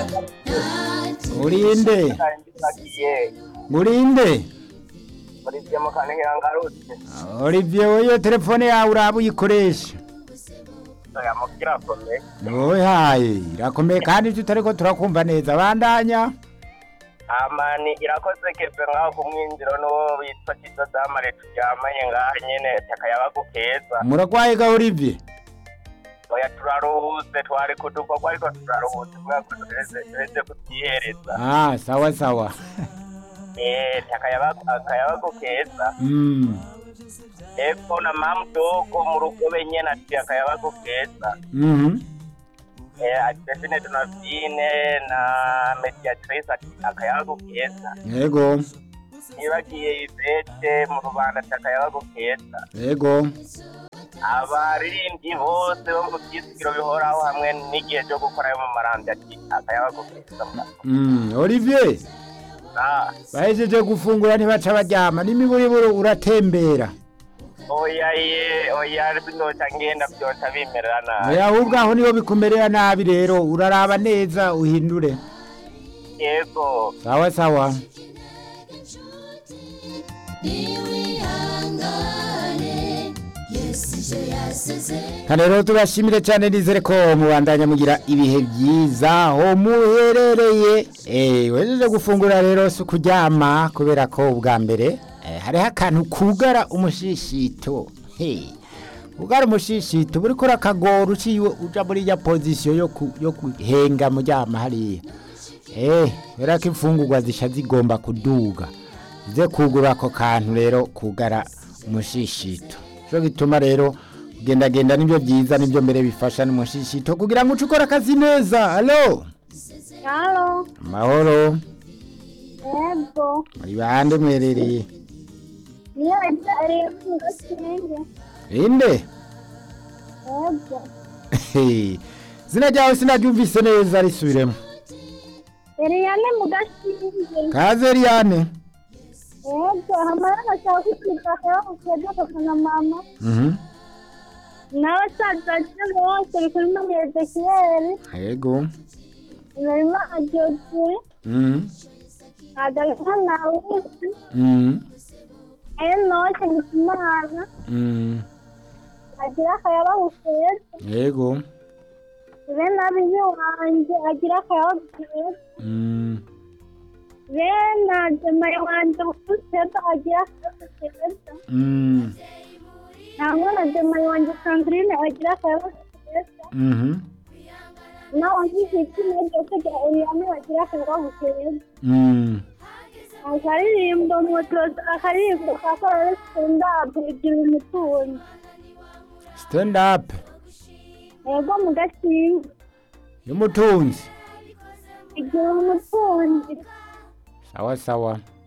urinde Nagiye urinde muri byo mu kantu ngarutse. Olivier wowe telefone yawe uraba uyikoresha Oya mukira kome. wowe haye irakomeye kandi tutariko turakumva neza bandanya Amani irakoze keve ngaho ku mwinjiro n'uwo witwa Kizo Damare turyamanye ngaha nyene takayabagu keza. muragwaye ga Olivier Oya turaruhutse twari kudukorwa ariko turaruhutse kubera ko tureze tureze kutyihereza. ah sawa sawa Eh takayabagu akayabagu keza. mm. Epfo na mamdogo mu rugobe nyene ati akayabagu keza. mhm Eh Adesine Donavine na Mediatrice ati akayabagu keza. yego Nibagiye Ivete mu Rubanda ati akayabagu keza. yego abaririmbyi bose bo mu byizigiro bihoraho hamwe n'igihe cyo gukora ayo mu marambya ati akayabagu keza mm. Olivier Ah, bahejeje gufungura ntibaca baryama n'imiburiburu uratembera oya ye oya binoca ngenda byoca bimerera nabi oya ahubwo aho niho bikumerera nabi rero uraraba neza uhindure yego sawa sawa Hano rero tubashimire cyane nizere ko mubandanya mugira ibihe byiza aho muherereye eh wejeje gufungura rero si kuryama kubera ko ubwa mbere eh, hariho akantu kugara umushishito hey. ugara umushishito buriko urakagora uciye uja muri ya position yo ku, yo kuhenga muryama hariya eh kubera ko imfungurwa zisha zigomba kuduga zize kugura ako kantu rero kugara umushishito cyo gituma rero kugendagenda nibyo byiza nibyo mbere bifasha n'umushishito kugira ngo uce ukora akazi neza alo Halo, amahoro yego. muri bande mwerereye Niyo ari mu gasenge. inde Yego. zina ryawe sinaryumvise neza risubiremo Eliane mu gasenge. kaze Eliane Yego, hamara nashaka kwiga kwa kujya kwa na mama. mhm N'abasaza bose bari kuri mama Ezekiel. yego Narima ajoje. mhm Adalha nawe. mhm Enoche ngimana. mhm Agira akayaba gukeza. yego Bene abibi wanje agira akayaba gukeza. mhm Bene ajemaye wanje gukeza agira akayaba gukeza. mhm ntabwo na demaye wanjye sandrine agira akayabazo keza mhm nawe nk'igiti n'iryo kujya uriyame bagira akayabazo keza mhm akaririmbo motozi akaririmbo ka korali stendapu igira umutunzi stand up yego mu gakinga y'umutunzi igira umutunzi sawa sawa